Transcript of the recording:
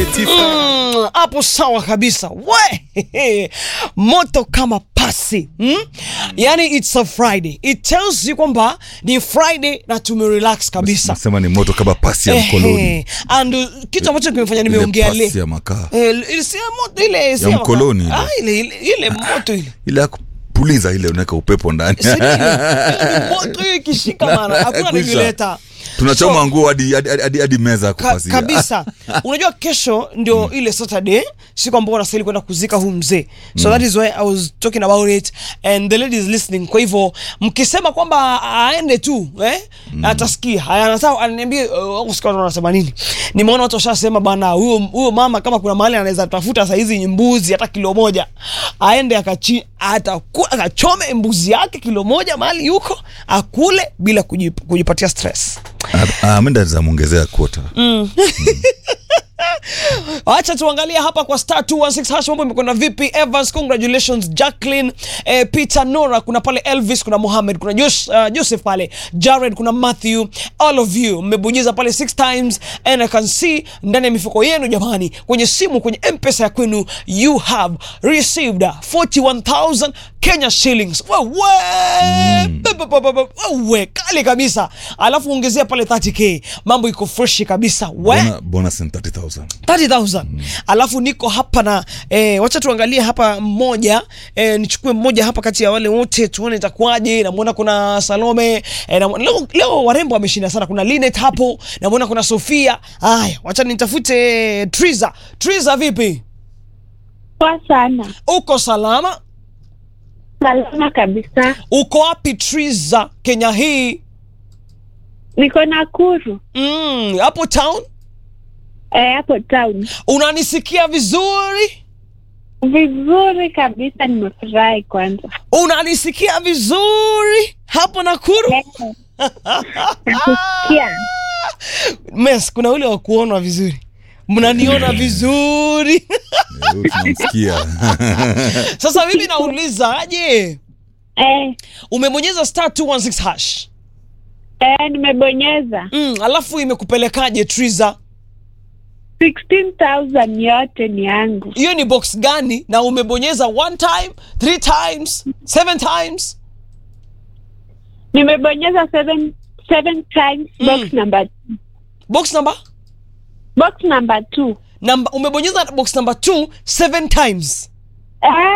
Mm, hapo sawa kabisa we moto kama pasi mm? yani it's a friday it tells you kwamba ni friday na tumerelax kabisa nasema ni moto kama pasi ya mkoloni Ehe. and uh, kitu ambacho kimefanya Ile nimeongea pasi le ya makaa Eh, ile si ya moto ile si Ya ya mkoloni makaa. ile. Ah, ile ile ile moto ile ile ya kupuliza ile unaweka upepo ndani Si nini? Ile ni moto hiyo ikishika mana hakuna Kwisha. nilileta tunachoma So- nguo hadi hadi- hadi hadi meza ya Ka, kupasia kabisa unajua kesho ndio ile saturday siku ambao wanastahili kwenda kuzika huu mzee so that is why i was talking about it and the lady is listening kwa hivyo mkisema kwamba aende tu eh, atasikia Haya, anataka ananiambia uh, kusikia watu wanasema nini nimeona watu washasema bana huyo huyo mama kama kuna mahali anaweza tafuta saizi mbuzi hata kilo moja aende akachi ataku- akachome mbuzi yake kilo moja mahali yuko akule bila kujip, kujipatia stress amenda zamwongezea kuota Acha tuangalie hapa kwa star 216 hash mambo imekwenda vipi. Evans, congratulations. Jacqueline, eh, Peter, Nora, kuna pale Elvis, kuna Mohamed, kuna Josh, uh, Joseph pale, Jared, kuna Matthew, all of you mmebonyeza pale six times and I can see ndani ya mifuko yenu jamani, kwenye simu, kwenye M-Pesa ya kwenu you have received 41,000 Kenya shillings. Wewe wewe kali kabisa, alafu ongezea pale 30k, mambo iko freshi kabisa. We Bona- bonus ni 30000 30,000 alafu niko hapa na eh, wacha tuangalie hapa mmoja eh, nichukue mmoja hapa kati ya wale wote tuone itakuwaje namwona kuna salome eh, na, leo, leo warembo wameshinda sana kuna linet hapo namwona kuna sofia haya wacha nitafute triza triza vipi Poa sana, uko salama salama kabisa. uko wapi triza kenya hii Niko Nakuru Mm, hapo town eh, hapo town. unanisikia vizuri Vizuri kabisa, nimefurahi kwanza. unanisikia vizuri hapo nakuru Eh, Nakusikia mes kuna ule wa kuonwa vizuri mnaniona vizuri Eh, huyu tunamsikia sasa mimi nauliza aje eh, umebonyeza star 216 hash eh, nimebonyeza mm, alafu imekupelekaje triza 16,000 yote ni yangu. hiyo ni box gani na umebonyeza one time three times seven times Nimebonyeza seven, seven times box number box number box number two. namba umebonyeza box number two seven times Eh,